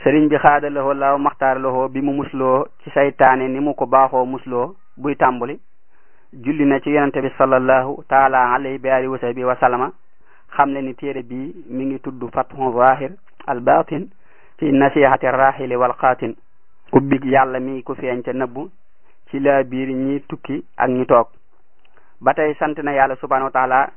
sëriñ bi xaada loxo laaw maxtaar loxo bi mu musloo ci saytaane ni mu ko baaxoo musloo buy tàmbali julli na ci yonente bi sallallahu taala alayhi bi alihi wa sahbi wa sallama xam le ni téere bi mi ngi tudd fathu zahir al batin fi nasihati rahili wal xaatin ubbig yàlla mi ku feeñ ca nëbbu ci la biir ñi tukki ak ñi toog ba tey sant na yàlla subhanahu wa taala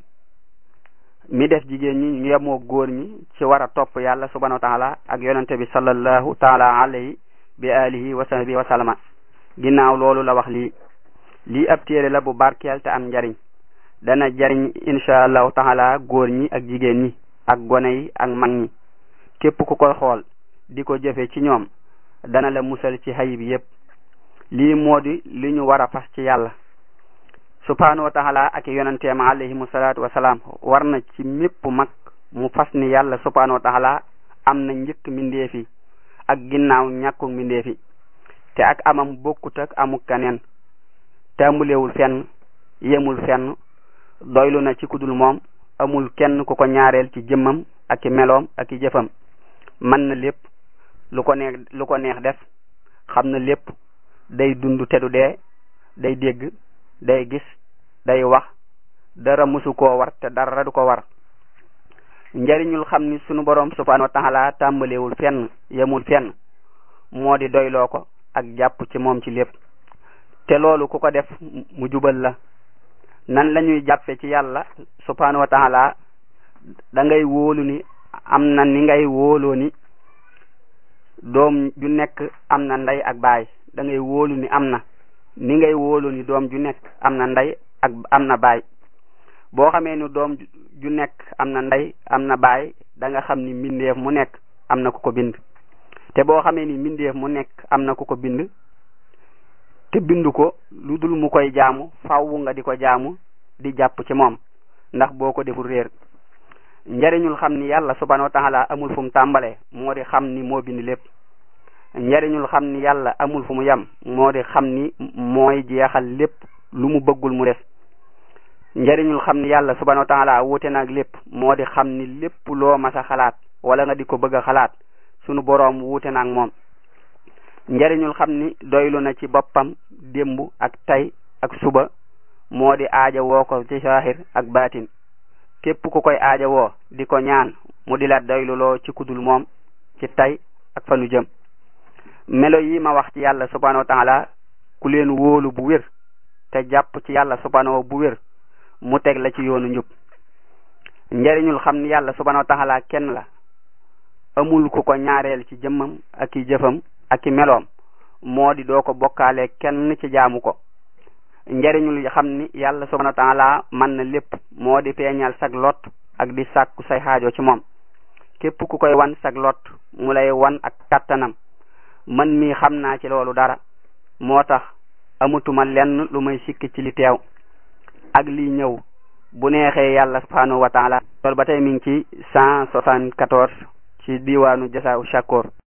mi def jigéen ñi ñu yemoo góor ñi ci war a topp yàlla subhanahu wa taala ak yonente bi sallallahu taala alayhi bi alihi wa sahbi wa sallama ginnaaw loolu la wax lii lii ab téere la bu barkeel te am njariñ dana jariñ insha allahu taala góor ñi ak jigéen ñi ak gone yi ak mag ñi képp ku koy xool di ko jëfe ci ñoom dana la musal ci xayib yépp lii moo di li ñu war a fas ci yàlla subhanahu wa taala ak yonenteem alayhimu salaatu wasalaam war na ci mépp mag mu fas ni yàlla subhanahu wa taala am na njëkk mbindeefi ak ginnaaw ñàkku mbindeefi te ak amam bokkut ak amuk kaneen tàmbulewul fenn yemul fenn doylu na ci kudul moom amul kenn ku ko ñaareel ci jëmmam ak i meloom ak i jëfam mën na lépp lu ko neex lu ko neex def xam na lépp day dund te du dee day dégg day gis day wax dara musu koo war te dara du ko war njariñul xam ni sunu borom subhanahu wa taala tàmbalewul fenn yemul fenn moo di doyloo ko ak jàpp ci moom ci lépp te loolu ku ko def mu jubal la nan la ñuy jàppe ci yàlla subhanahu wa taala da ngay wóolu ni am na ni ngay wóoloo ni doom ju nekk am na ndey ak baay da ngay wóolu ni am na ni ngay wóolu ni doom ju nekk am na ndey ak am na baay boo xamee ni doom ju nekk am na ndey am na baay da nga xam ni mbindeef mu nekk am na ku ko bind te boo xamee ni mbindeef mu nekk am na ku ko bind te bindu ko lu dul mu koy jaamu fawwu nga di ko jaamu di jàpp ci moom ndax boo ko deful réer njariñul xam ni yàlla subhanahu wa taala amul fu mu tàmbalee moo di xam ni moo bind lépp njariñul xam ni yàlla amul fu mu yem moo di xam ni mooy jeexal lépp lu mu bëggul mu def njariñul xam ni yàlla subhanahu wa taala wuute naag lépp moo di xam ni lépp loo mas a xalaat wala nga di ko bëgg a xalaat sunu boroom wuute naag moom njariñul xam ni doylu na ci boppam démb ak tey ak suba moo di aaja woo ko ci saahir ak baatin képp ku koy aaja woo di ko ñaan mu di la doyluloo ci kudul moom ci tey ak fanu jëm melo yi ma wax ci yàlla subhanahu wa taala ku leen wóolu bu wér te jàpp ci yàlla subhanahu bu wér mu teg la ci yoonu njub njariñul xam ni yàlla subhanahu wa taala kenn la amul ku ko ñaareel ci jëmmam ak i jëfam ak i meloom moo di doo ko bokkaale kenn ci jaamu ko njariñul xam ni yàlla subhanahu wa taala mën na lépp moo di feeñal sag lot ak di sàkku say xaajo ci moom képp ku koy wan sag lot mu lay wan ak kattanam man mii xam naa ci loolu dara moo tax amatuma lenn lu may sikk ci li teew ak lii ñëw bu neexee yàlla subhanahu wa taala loolu ba tey mi ngi ci cent soixante-quatorze ci diwaanu jasaaw shakoor